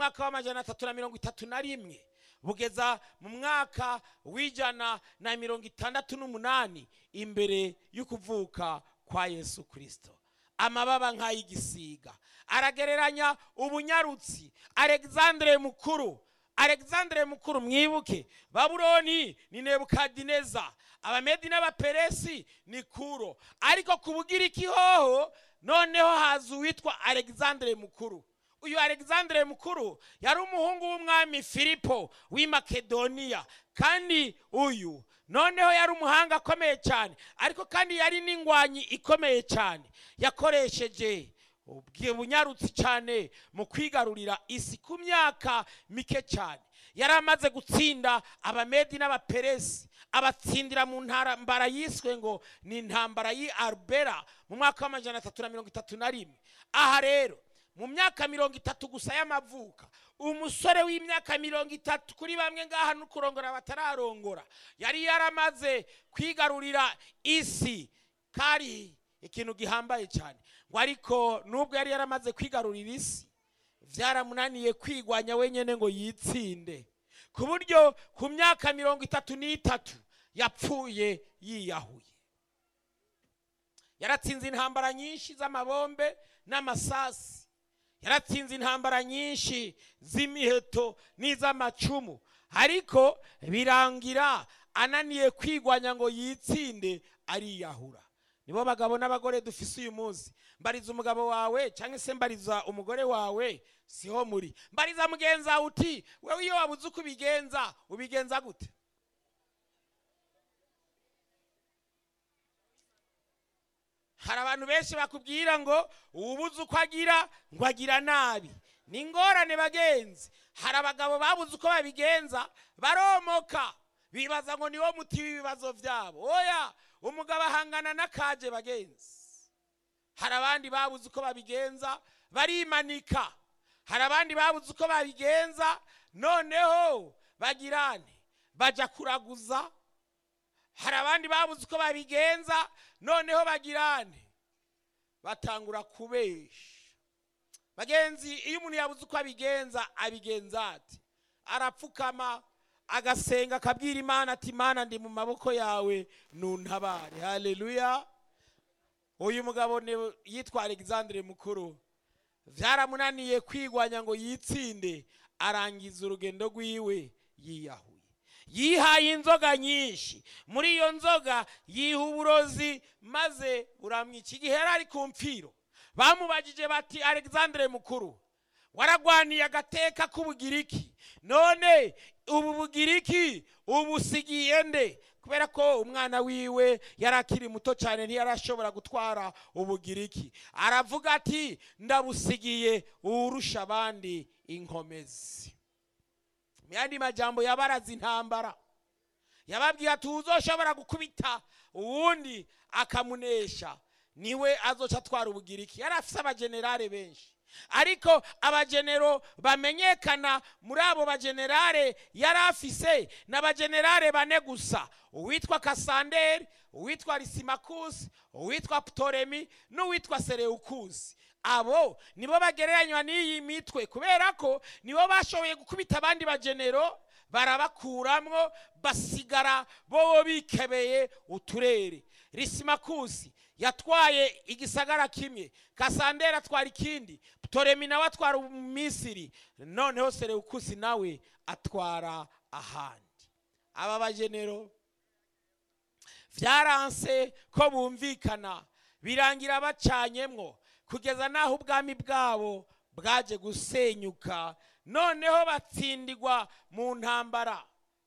mwaka w'amajana atatu na mirongo itatu na rimwe bugeza mu mwaka w'ijana na mirongo itandatu n'umunani imbere y'ukuvuka kwa yesu kirisito amababa nk'ay'igisiga aragereranya ubunyarutsi alexandre mukuru alexandre mukuru mwibuke babuloni ni nebukadineza abamedi n'abaperesi ni kuro ariko ku bugiriki hoho noneho haza uwitwa alexandre mukuru uyu alexandre mukuru yari umuhungu w'umwami filipo w'i makedoniya kandi uyu noneho yari umuhanga akomeye cyane ariko kandi yari n'ingwanyi ikomeye cyane yakoresheje ubwi- bunyarutsi cyane mu kwigarurira isi ku myaka mike cyane yari amaze gutsinda abamedi n'abaperesi abatsindira mu ntambara yiswe ngo ni intambara y'i arubera mu mwaka w'amajana atatu na mirongo itatu na rimwe aha rero mu myaka mirongo itatu gusa y'amavuka umusore w'imyaka mirongo itatu kuri bamwe ngaha no kurongora batararongora yari yaramaze kwigarurira isi kari ikintu gihambaye cyane ngo ariko nubwo yari yaramaze kwigarurira isi byaramunaniye kwigwanya wenyine ngo yitsinde ku buryo ku myaka mirongo itatu n'itatu yapfuye yiyahuye yaratsinze intambara nyinshi z'amabombe n'amasasi yaratsinze intambara nyinshi z'imiheto n'iz'amacumu ariko birangira ananiye kwigwanya ngo yitsinde ariyahura nibo bagabo n'abagore dufise uyu munsi mbariza umugabo wawe cyangwa se mbariza umugore wawe siho muri mbariza mugenzi wawe uti wewe iyo wabuze uko ubigenza ubigenza gute hari abantu benshi bakubwira ngo ubuze uko agira ngo agira nabi ni ingorane bagenzi hari abagabo babuze uko babigenza baromoka bibaza ngo niwo muti w'ibibazo byabo oya umugabo ahangana n'akaje bagenzi hari abandi babuze uko babigenza barimanika hari abandi babuze uko babigenza noneho bagirane bajya kuraguza hari abandi babuze uko babigenza noneho bagirane batangura kubesha bagenzi iyo umuntu yabuze uko abigenza abigenza ati arapfukama agasenga akabwira imana ati imana ndi mu maboko yawe nuntabare haleluya uyu mugabo ni- yitwa alexandre mukuru byaramunaniye kwigwanya ngo yitsinde arangiza urugendo rwiwe yiyahuye yihaye inzoga nyinshi muri iyo nzoga yiha uburozi maze buramwica igihe yari ari ku mfiro bamubajije bati alexandre mukuru waragwaniye agateka k'ubugiriki none ubu bugiriki ubusigiye nde kubera ko umwana wiwe yari akiri muto cyane ntiyarashobora gutwara ubugiriki aravuga ati ndabusigiye uwurusha abandi inkomezi mu yandi majambo yabaraza intambara yababwiye ati uzoshobora gukubita uwundi akamunesha niwe azoca atwara ubugiriki yari afise abajenerale benshi ariko abagenero bamenyekana muri abo bajenerale yari afise ni abajenerale bane gusa uwitwa kasanderi uwitwa risimakusi uwitwa ptoremi n'uwitwa sereukusi abo nibo bagereranywa n'iyi mitwe kubera ko nibo bashoboye gukubita abandi bagenero barabakuramwo basigara bo bikebeye uturere risimakusi yatwaye igisagara kimwe kasandera atwara ikindi ptoremi nawe atwara misiri noneho sereukusi nawe atwara ahandi aba bagenero byaranse ko bumvikana birangira bacanyemwo kugeza n'aho ubwami bwabo bwaje gusenyuka noneho batsindirwa mu ntambara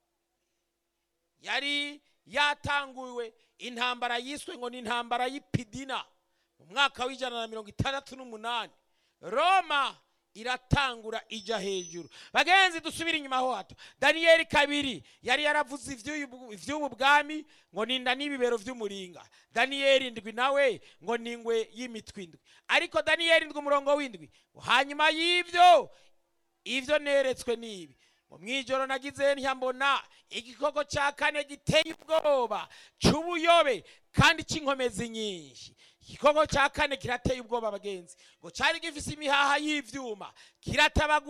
yari yatanguwe intambara yiswe ngo ni intambara y'ipidina mu mwaka w'ijana na mirongo itandatu n'umunani roma iratangura ijya hejuru bagenzi dusubire inyuma ho hato daniyeli kabiri yari yaravuze iby'uyu- iby'ubu bwami ngo ninda n'ibibero by'umuringa daniyeli ndwi nawe ngo ni ingwe y'imitwe indwi ariko daniyeli ndwi umurongo w'indwi hanyuma y'ibyo ibyo neretswe n'ibi ngo mu ijoro nagize ntiyambona igikoko cya kane giteye ubwoba cy'ubuyobe kandi cy'inkomezi nyinshi igikoko cya kane kirateye ubwoba bagenzi ngo cyari gifise imihaha y'ivyuma kiratabagura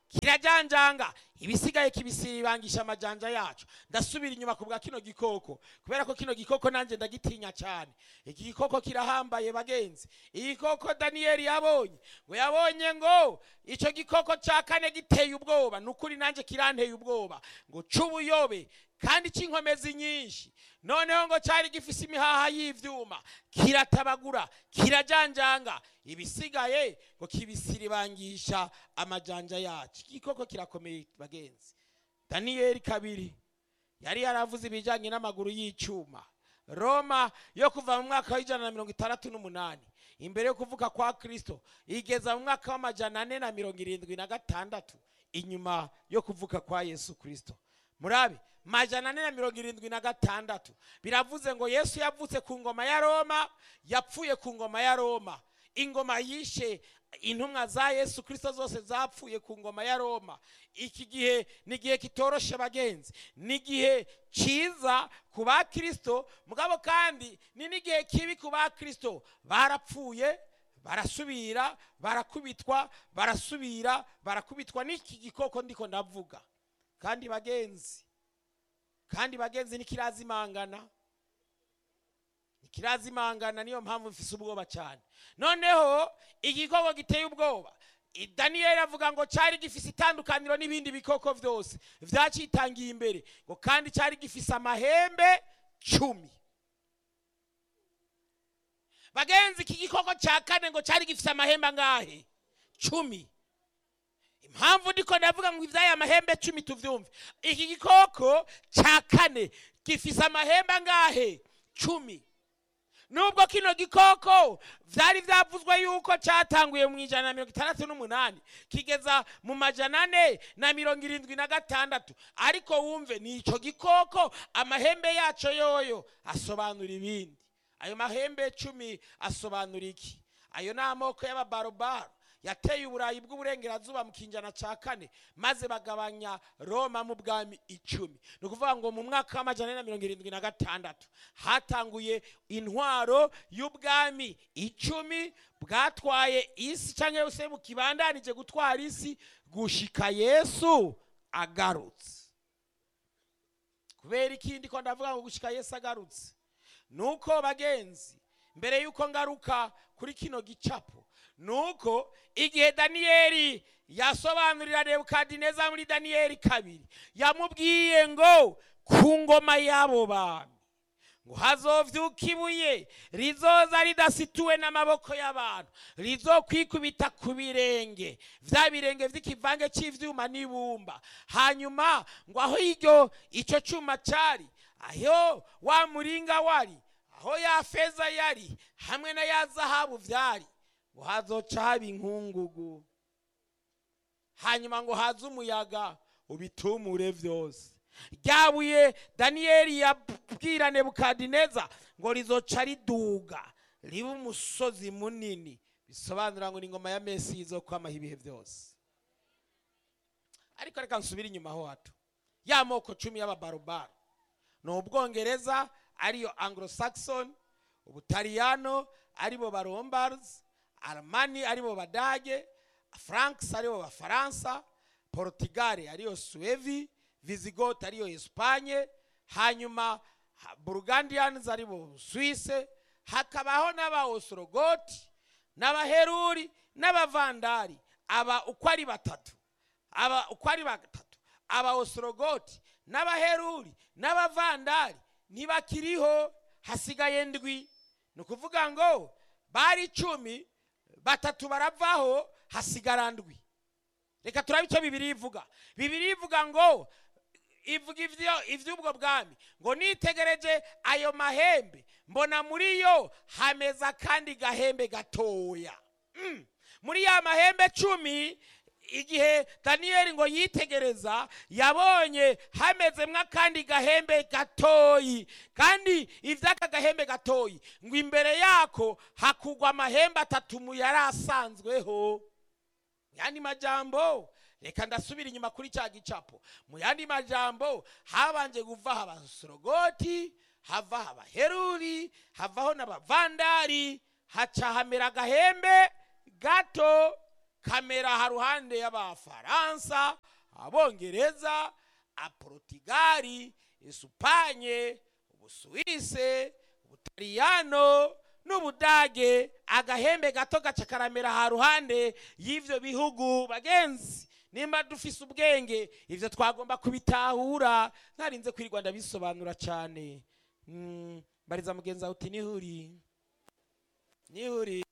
kirajanjanga ibisigaye kibisiribangisha amajanja yacu ndasubira inyuma ku bwa kino gikoko kubera ko kino gikoko nanjye ndagitinya cyane iki gikoko kirahambaye bagenzi igikoko daniyeli yabonye ngo yabonye ngo icyo gikoko cya kane giteye ubwoba ni ukuri nanjye kiranteye ubwoba ngo c'ubuyobe kandi cy'inkomezi nyinshi noneho ngo cyari gifise imihaha y'ivyuma kiratabagura kirajanjanga ibisigaye ngo kibisiribangisha amajanja yacu igikoko kirakomeye bagenzi daniyeli kabiri yari yaravuze ibijyanye n'amaguru y'icyuma roma yo kuva mu mwaka w'ijana na mirongo itandatu n'umunani imbere yo kuvuka kwa kristo igeza mu mwaka w'amajana ane na mirongo irindwi na gatandatu inyuma yo kuvuka kwa yesu kristo murabe majana ane na mirongo irindwi na gatandatu biravuze ngo yesu yavutse ku ngoma ya roma yapfuye ku ngoma ya roma ingoma yishe intumwa za yesu kristo zose zapfuye ku ngoma ya roma iki gihe ni igihe kitoroshe bagenzi ni igihe cyiza ku bakristo mugabo kandi ni n'igihe kibi ku bakristo barapfuye barasubira barakubitwa barasubira barakubitwa n'iki gikoko ndiko ndavuga kandi bagenzi kandi bagenzi ntikirazimangana ntikirazimangana niyo mpamvu mfise ubwoba cyane noneho igikoko giteye ubwoba I- daniyeli avuga ngo cyari gifise itandukaniro n'ibindi bikoko byose vyacitangiye imbere ngo kandi cyari gifise amahembe cumi bagenzi iki gikoko cya kane ngo cyari gifise amahembe angahe cumi impamvu ndiko ndavuga ngo ivyaya amahembe cumi tuvyumve iki gikoko cya kane gifise amahembe angahe cumi nubwo kino gikoko vyari vyavuzwe yuko cyatanguye mu ijana na mirongo itandatu n'umunani kigeza mu majana ane na mirongo irindwi na gatandatu ariko wumve ni ico gikoko amahembe yaco yoyo asobanura ibindi ayo mahembe cumi asobanura iki ayo ni amoko y'ababarobaro yateye uburayi bw'uburengerazuba mu kinjana cya kane maze bagabanya roma mu bwami icumi ni ukuvuga ngo mu mwaka w'amajana ane na mirongo irindwi na gatandatu hatanguye intwaro y'ubwami icumi bwatwaye isi cyangwa se bukibandanije gutwara isi gushika yesu agarutse kubera ikindi ko ndavuga ngo gushika yesu agarutse nuko bagenzi mbere yuko ngaruka kuri kino gicapo nuko igihe daniyeli yasobanurira nebukadineza muri daniyeli kabiri yamubwiye ngo ku ngoma y'abo bami ngo hazovyuka ibuye rizoza ridasituwe n'amaboko y'abantu rizokwikubita ku birenge vya birenge vy'ikivange c'ivyuma n'ibumba hanyuma ngo aho iryo ico cuma cari aho wa muringa wari aho ya feza yari hamwe na ya zahabu vyari ngo hazoca haba inkungugu hanyuma ngo haze umuyaga ubitumure vyose ryabuye daniyeli yabwira nebukadineza ngo rizoca riduga ribe umusozi munini bisobanura ngo ni ingoma ya mesi izokwamaho ibihe byose ariko reka nsubire inyuma ho hato ya moko cumi y'ababarobaro ni ubwongereza ariyo anglo saxon ubutaliyano aribo barombards aramani aribo badage franks aribo bafaransa portugal ariyo suevi visigoth ariyo espanye hanyuma ha- burgundians aribo swisse hakabaho n'abaosorogoti n'abaheruri n'abavandari aba uko ari batatu aba uko ari batatu abaosorogoti n'abaheruri n'abavandari ntibakiriho hasigaye ndwi ni ukuvuga ngo bari icumi batatu baravaho hasigara ndwi reka turabe icyo bibiri ivuga bibiri ivuga ngo ivuga ivyo ivy'ubwo bwami ngo nitegereje ayo mahembe mbona muri yo hameza akandi gahembe gatoya Mm. muri ya mahembe cumi igihe daniyeli ngo yitegereza yabonye hamezemwo akandi gahembe gatoyi kandi ivy'aka gahembe gatoyi ngo imbere yako hakugwa amahembe atatu mu yari asanzweho yandi majambo reka ndasubira inyuma kuri cya gicapo mu yandi majambo habanje kuvaho abasorogoti havaho abaheruri havaho n'abavandari haca hamera agahembe gato kamera haruhande y'abafaransa abongereza aportugali esupanye ubusuwise ubutaliyano n'ubudage agahembe gato gaca karamera haruhande y'ivyo bihugu bagenzi nimba dufise ubwenge ivyo twagomba kubitahura ntarinze kwirirwa ndabisobanura cane Mm, bariza mugenzi wawe uti nihuri nihuri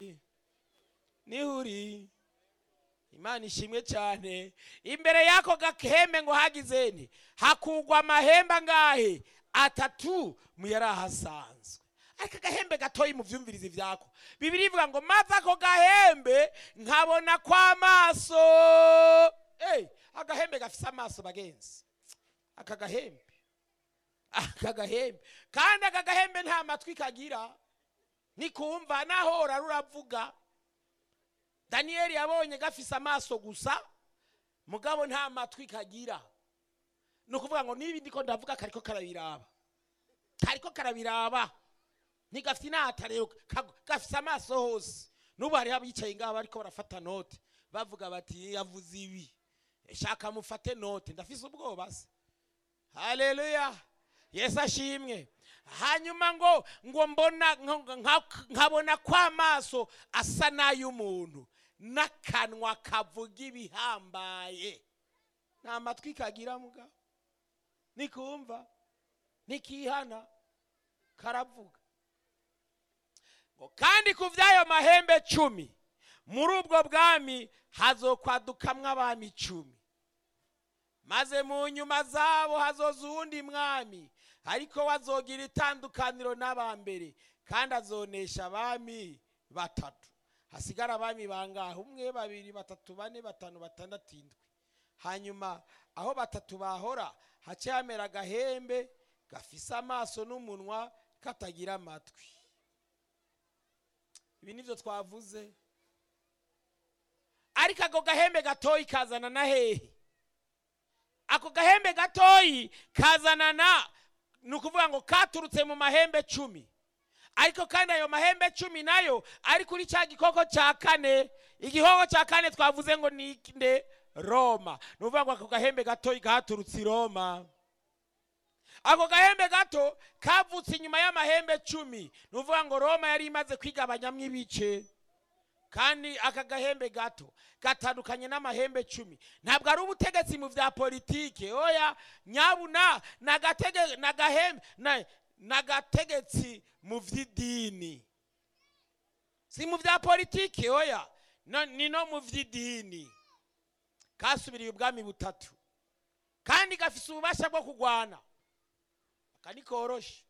nihuri imana ishimwe cyane imbere y'ako gahembe ngo hagize nti hakugwa amahembe angahe atatu mu yari ahasanzwe ariko agahembe gatoyi mu vyumvirizi vyako bibiri ivuga ngo maze ako gahembe nkabona kw'amaso hey, agahembe gafise amaso bagenzi aka gahembe aka gahembe kandi aka gahembe nta matwi kagira nikumva nahora ruravuga daniyeli yabonye gafise amaso gusa mugabo nta matwi kagira ni ukuvuga ngo niba ndiko ndavuga kariko karabiraba kariko karabiraba ntigafite inata rero ka- gafise amaso hose n'ubu hariho abicaye ngaho bariko barafata note bavuga bati yavuze ibi shaka mufate note ndafise ubwoba se haleluya yesu ashimwe hanyuma ngo ngo mbona nka- nka- nkabona kw'amaso asa n'ay'umuntu n'akanwa kavuga ibihambaye nta matwi kagira mugabo nikumva nikihana karavuga ngo kandi ku by'ayo mahembe cumi muri ubwo bwami hazokwadukamwo abami icumi maze mu nyuma zabo hazoza uwundi mwami ariko wazogira itandukaniro n'abambere kandi azonesha abami batatu hasigara abami bangahe umwe babiri batatu bane batanu batandatu indwi hanyuma aho batatu bahora hace hamera agahembe gafise amaso n'umunwa katagira amatwi ibi nivyo twavuze ariko ako gahembe gatoyi kazana na hehe ako gahembe gatoyi kazanana ni ukuvuga ngo katurutse mu mahembe cumi ariko kandi ayo mahembe cumi nayo ari kuri cya gikoko cya kane igikoko cya kane twavuze ngo ni nde roma ni ukuvuga ngo ako gahembe gatoyi katurutse i roma ako gahembe gato kavutse inyuma y'amahembe cumi ni ukuvuga ngo roma yari imaze kwigabanyamo ibice kandi aka gahembe gato gatandukanye n'amahembe cumi ntabwo ari ubutegetsi mu bya politike oya nyabuna ni agatege- ni agahembe na- ni agategetsi mu by'idini si mu bya politike oya no- ni no mu by'idini kasubiriye ubwami butatu kandi gafise ububasha bwo kurwana aka ni koroshe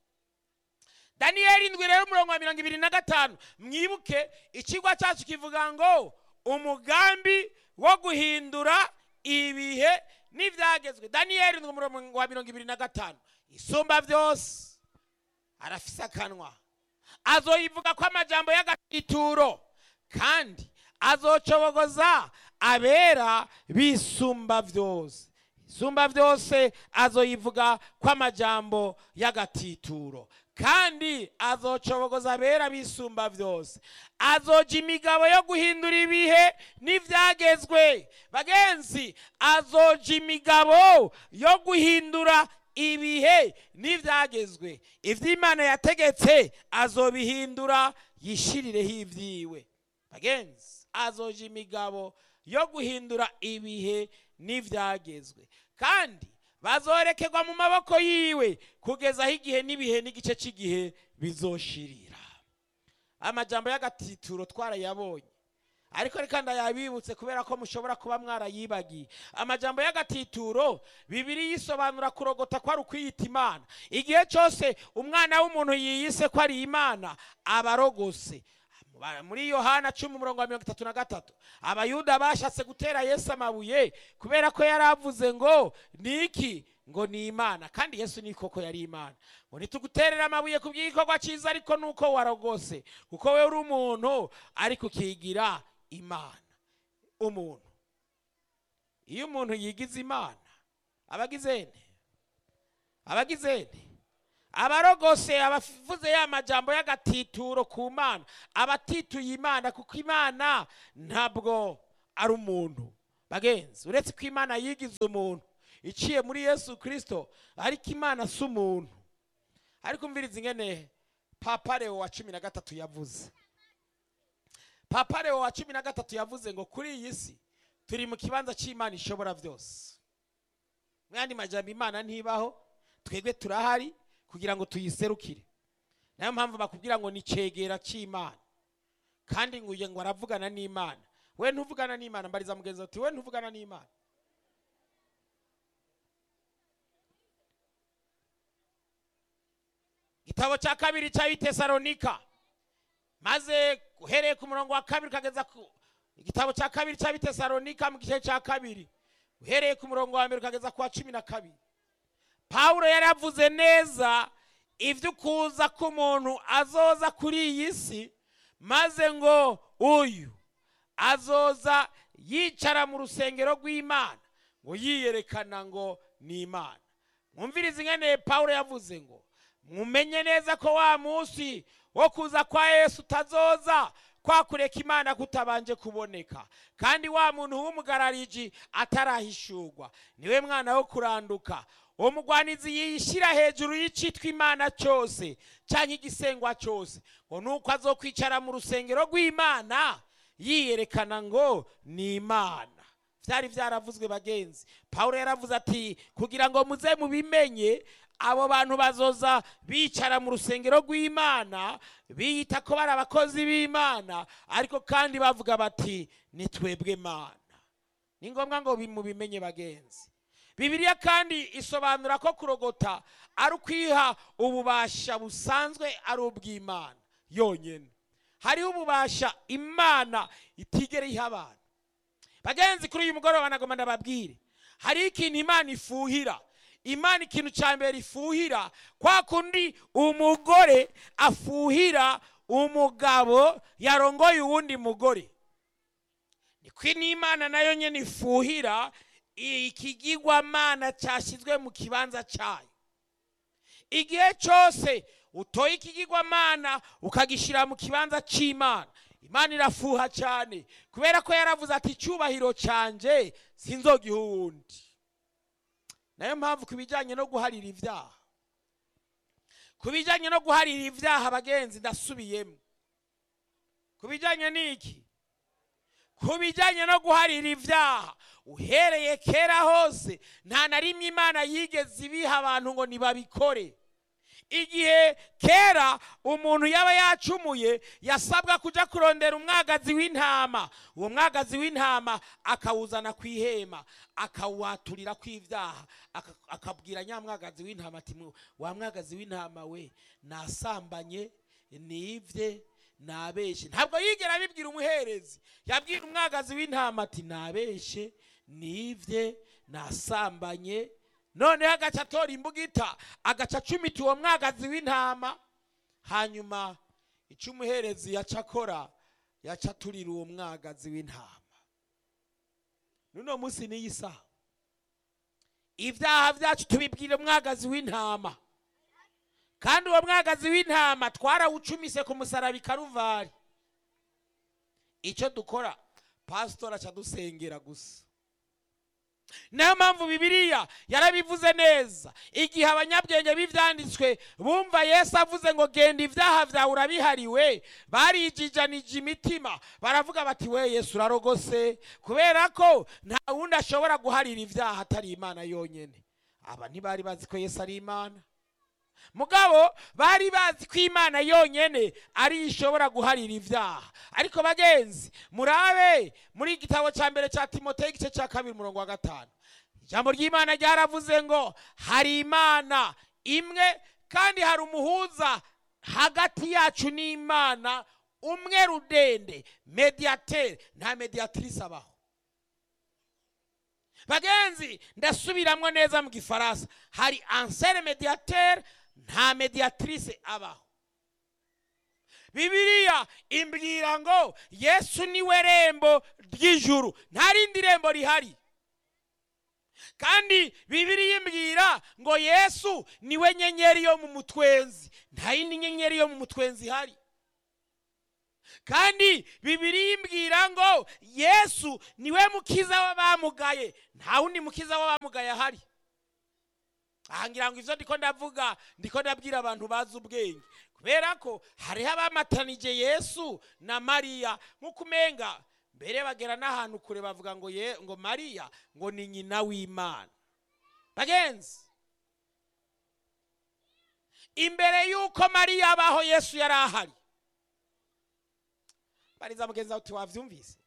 daniyeli indwi rero umurongo wa mirongo ibiri na gatanu mwibuke ikigwa cyacu kivuga ngo umugambi wo guhindura ibihe n'ibyagezwe daniyeli indwi umurongo wa mirongo ibiri na gatanu isumba byose arafise akanwa azoyivuga ko amajambo y'agatituro kandi azocobogoza abera bisumba byose isumba byose azoyivuga ko amajambo y'agatituro kandi azocobogoza abera bisumba byose azoja imigabo yo guhindura ibihe n'ibyagezwe bagenzi azoja imigabo yo guhindura ibihe n'ibyagezwe iby'imana yategetse azobihindura yishirireho ibyiwe bagenzi azoja imigabo yo guhindura ibihe n'ibyagezwe kandi bazorekerwa mu maboko yiwe kugeza aho igihe n'ibihe n'igice cy'igihe bizoshirira amajambo y'agatituro twarayabonye ariko reka ndayabibutse kubera ko mushobora kuba mwarayibagiye amajambo y'agatituro bibiri yisobanura kurogota ko ari ukwiyita imana igihe cyose umwana w'umuntu yiyise ko ari imana aba arogose muri yohana cumi umurongo wa mirongo itatu na gatatu abayuda bashatse gutera yesu amabuye kubera ko yari avuze ngo ni iki ngo ni imana kandi yesu ni koko yari imana ngo ntituguterere amabuye ku bw'igikorwa cyiza ariko nuko warogose kuko we uri umuntu ariko ukigira imana umuntu iyo umuntu yigize imana aba agize nde aba agize nde abarogose abavuze ya majambo y'agatituro ku mana abatituye imana kuko imana ntabwo ari umuntu bagenzi uretse ko imana yigize umuntu iciye muri yesu kirisito ariko imana si umuntu ariko umviriza ingene papa leo wa cumi na gatatu yavuze papa leo wa cumi na gatatu yavuze ngo kuri iyi si turi mu kibanza cy'imana ishobora byose mwandi majambo imana ntibaho twebwe turahari kugira ngo tuyiserukire nayo mpamvu bakubwira ngo ni cegera cy'imana kandi ngo uye ngo aravugana n'imana we ntuvugana n'imana mbariza mugenzi wawe uti we ntuvugana n'imana igitabo cya kabiri cy'abitesalonika maze uhereye ku murongo wa kabiri ukageza ku igitabo cya kabiri cy'abitesalonika mu gice cya kabiri uhereye ku murongo wa mbere ukageza ku wa cumi na kabiri pawulo yari yavuze neza iby'ukuza k'umuntu azoza kuri iyi si maze ngo uyu azoza yicara mu rusengero rw'imana ngo yiyerekana ngo ni imana mwumvirize ingene pawulo yavuze ngo mumenye neza ko wa munsi wo kuza kwa yesu utazoza kwakureka imana kutabanje kuboneka kandi wa muntu w'umugarariji atarahishurwa niwe mwana wo kuranduka uwo mugwanizi yishyira hejuru y'icitwa imana cyose cyangwa igisengwa cyose ngo nuko azokwicara mu rusengero rw'imana yiyerekana ngo ni imana byari byaravuzwe bagenzi paul yaravuze ati kugira ngo muze mubimenye abo bantu bazoza bicara mu rusengero rw'imana biyita ko bari abakozi b'imana ariko kandi bavuga bati ni twebwe mana ni ngombwa ngo mubimenye bagenzi bibiliya kandi isobanura ko kurogota ari ukwiha ububasha busanzwe ari ubw'imana yonyine hariho ububasha imana itigera iha abantu bagenzi kuri uyu mugoroba nagomba ndababwire hariho ikintu imana ifuhira imana ikintu cya mbere ifuhira kwa kundi umugore afuhira umugabo yarongoye uwundi mugore niko n'imana nayo nyine ifuhira ikigirwamana cyashyizwe mu kibanza cyayo igihe cyose utoye ikigirwamana ukagishyira mu kibanza cy'imana imana irafuha cyane kubera ko yaravuze ati icyubahiro cyanjye sinzogiha uwundi nayo mpamvu ku bijyanye no guharira ibyaha ku bijyanye no guharira ibyaha abagenzi ndasubiyemo ku bijyanye n'iki ku bijyanye no guharira ibyaha uhereye kera hose nta na rimwe imana yigeze ibiha abantu ngo ntibabikore igihe kera umuntu yaba yacumuye yasabwa kujya kurondera umwagazi w'intama uwo mwagazi w'intama akawuzana ku ihema akawuhaturira ku ibyaha akabwira nyamwagazi w'intama ati wa mwagazi w'intama we nasambanye nibye nabeshe ntabwo yigera abibwira umuherezi yabwira umwagazi w'intama ati nabeshe nibye nasambanye noneho agaca atora imbugita agaca acumita uwo mwagazi w'intama hanyuma icyo umuherezi yaca akora yaca aturira uwo mwagazi w'intama n'uno munsi n'iyi saha ibyaha byacu tubibwira umwagazi w'intama kandi uwo mwagazi w'intama twarawucumise ku musaraba i karuvari icyo dukora pasitora aca dusengera gusa niyo mpamvu bibiliya yarabivuze neza igihe abanyabwenge b'ibyanditswe bumva yesu avuze ngo genda ibyaha byawe urabihariwe barijijanije imitima baravuga bati we yesu urarogose kubera ko nta wundi ashobora guharira ibyaha atari imana yonyine aba ntibari bazi ko yesu ari imana mugabo bari bazi ko imana yonyine ariyo ishobora guharira ibyaha ariko bagenzi murabe muri igitabo cya mbere cya timoteyo igice cya kabiri umurongo wa gatanu ijambo ry'imana ryaravuze ngo hari imana imwe kandi hari umuhuza hagati yacu n'imana umwe rudende mediatere nta mediatrice abaho bagenzi ndasubiramo neza mu gifaransa hari ansere mediatere nta mediatrice abaho bibiliya imbwira ngo yesu niwe rembo ry'ijuru nta rindi rembo rihari kandi bibiliya imbwira ngo yesu niwe nyenyeri yo mu mutwenzi nta yindi nyenyeri yo mu mutwenzi ihari kandi bibiri imbwira ngo yesu niwe mukiza w'abamugaye nta wundi mukiza w'abamugaye ahari aha ngira ngo ibyo ndiko ndavuga ndiko ndabwira abantu bazi ubwenge kubera ko hariho abamatanije yesu na mariya nk'uko umenga mbere bagera n'ahantu kure bavuga ngo ye ngo mariya ngo ni nyina w'imana bagenzi imbere y'uko mariya abaho yesu yari ahari bariza mugenzi wawe uti wabyumvise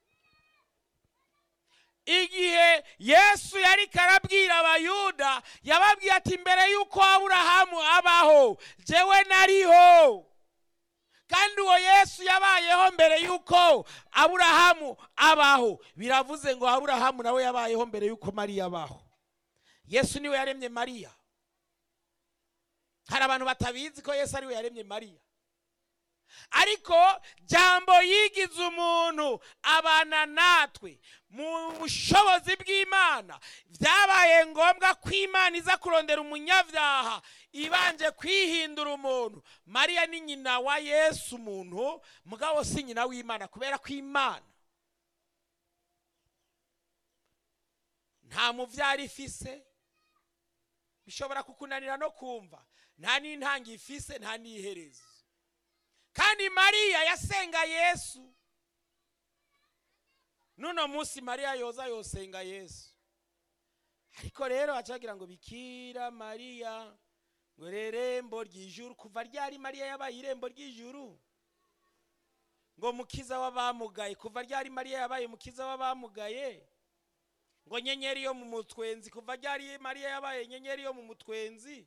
igihe yesu yari karabwira abayuda yababwiye ati mbere y'uko aburahamu abaho jewe nariho kandi uwo yesu yabayeho mbere y'uko aburahamu abaho biravuze ngo aburahamu nawe yabayeho mbere y'uko mariya abaho yesu niwe yaremye mariya hari abantu batabizi ko yesu ariwe yaremye mariya ariko jambo yigize umuntu abana natwe mu bushobozi bw'imana byabaye ngombwa ko imana iza kurondera umunyabyaha ibanje kwihindura umuntu mariya ni nyina wa yesu umuntu mugabo si nyina w'imana kubera ko imana nta mubyara ifise bishobora kukunanira no kumva nta n'intangi ifise nta n'iherezo kandi mariya yasenga yesu n'uno munsi mariya yoza yosenga yesu ariko rero bacagira ngo bikira mariya ngo irembo ry'ijuru kuva ryari mariya yabaye irembo ry'ijuru ngo mukiza w'abamugaye kuva ryari mariya yabaye mukiza w'abamugaye ngo nyenyeri yo mu mutwenzi kuva ryari mariya yabaye nyenyeri yo mu mutwenzi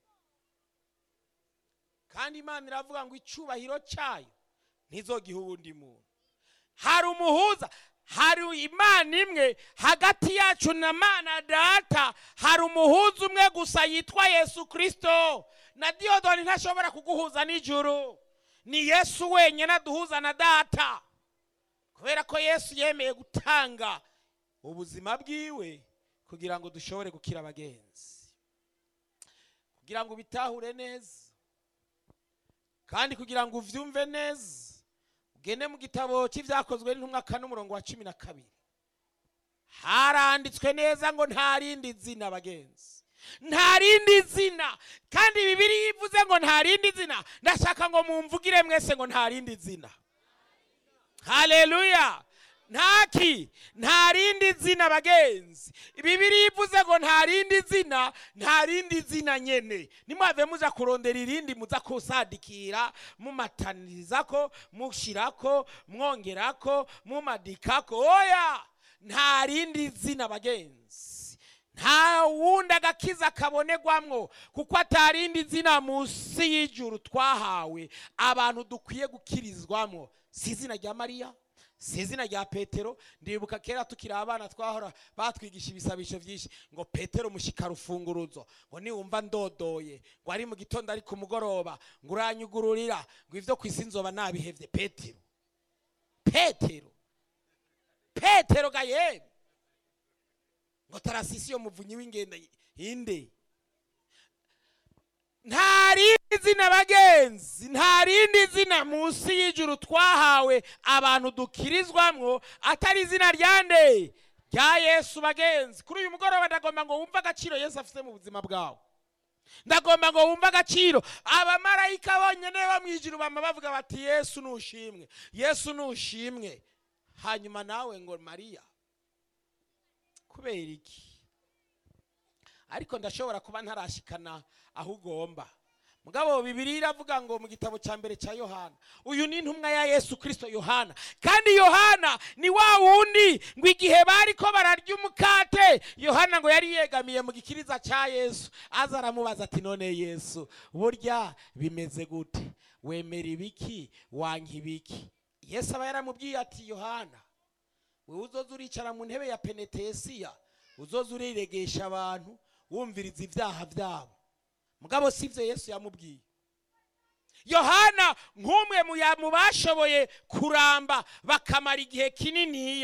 kandi imana iravuga ngo icyubahiro cyayo ntizogihe uwundi muntu hari umuhuza hari imana imwe hagati yacu na mana data hari umuhuza umwe gusa yitwa yesu kirisito na diyodoni ntashobora kuguhuza n'ijuru ni yesu wenyine aduhuza na data kubera ko yesu yemeye gutanga ubuzima bwiwe kugira ngo dushobore gukira abagenzi kugira ngo ubitahure neza kandi kugira ngo uvyumve neza ugende mu gitabo cy'ibyakozwe n'intumwa kane umurongo wa cumi na kabiri haranditswe neza ngo nta rindi zina bagenzi nta rindi zina kandi bibiri yivuze ngo nta rindi zina ndashaka ngo mumvugire mwese ngo nta rindi zina haleluya ntaki nta rindi zina bagenzi bibiri ivuze ngo nta rindi zina nta rindi zina nyene nimwave muja kurondera irindi muza kusadikira mumatanizako mushirako mwongerako mumadikako oya nta rindi zina bagenzi nta wundi agakiza kabonerwamwo kuko atarindi zina munsi y'ijuru twahawe abantu dukwiye gukirizwamo si izina rya mariya si izina rya petero ndibuka kera tukiri abana twahora batwigisha ibisabisho byinshi ngo petero mushika rufunguruzo ngo niwumva ndodoye ngo ari mu gitondo ari ku mugoroba ngo uranyugururira ngo ibyo ku isi nzoba nabihevye petero petero petero gayeri ngo tarasisiyo muvunyi w'ingenda inde nta rindi zina bagenzi nta rindi zina munsi y'ijuru twahawe abantu dukirizwamwo atari izina rya nde rya yesu bagenzi kuri uyu mugoroba ndagomba ngo wumve agaciro yesu afite mu buzima bwawe ndagomba ngo wumve agaciro abamarayika bonyine bo mu ijuru bama bavuga bati yesu nushimwe yesu nushimwe hanyuma nawe ngo mariya kubera iki ariko ndashobora kuba ntarashikana aho ugomba mugabo bibiri iravuga ngo mu gitabo cya mbere cya yohana uyu ni intumwa ya yesu kirisito yohana kandi yohana ni wa wundi ngo igihe bari ko bararya umukate yohana ngo yari yegamiye mu gikiriza cya yesu aza aramubaza ati none yesu burya bimeze gute wemera ibiki wanka ibiki yesu aba yaramubwiye ati yohana wowe uzoza uricara mu ntebe ya penetesiya uzoza uriregesha abantu wumviriza ibyaha byabo mugabo si byo yesu yamubwiye yohana nk'umwe mu bashoboye kuramba bakamara igihe kininiya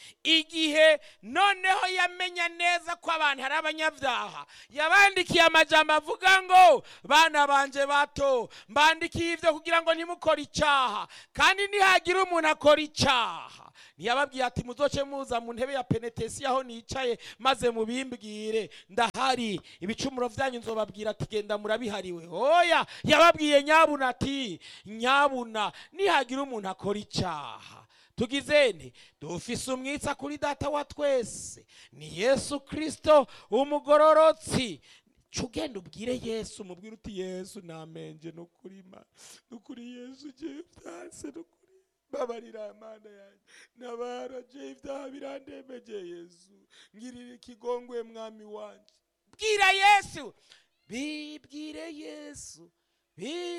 igihe noneho yamenya neza ko abantu ari abanyabyaha yabandikiye amajambo avuga ngo bana banje bato mbandikiye ibyo kugira ngo ntimukore icyaha kandi nihagira umuntu akora icyaha ntiyababwiye ati muzoce muza mu ntebe ya penetesi aho nicaye maze mubimbwire ndahari ibicumuro byanyu nzobabwira ati genda murabihariwe oya yababwiye nyabuna ati nyabuna nihagira umuntu akora icyaha tugizene dufise umwitsa kuri data wa twese ni yesu kirisito umugororotsi ca ugenda ubwire yesu umubwire uti yesu namenje nukuri ma nukuri yesu ugiye byanse nukuri babarira mana yanjye nabara je ibyaha birandembeje yesu ngirira ikigongwe mwami wanje bwira yesu bibwire yesu Bi-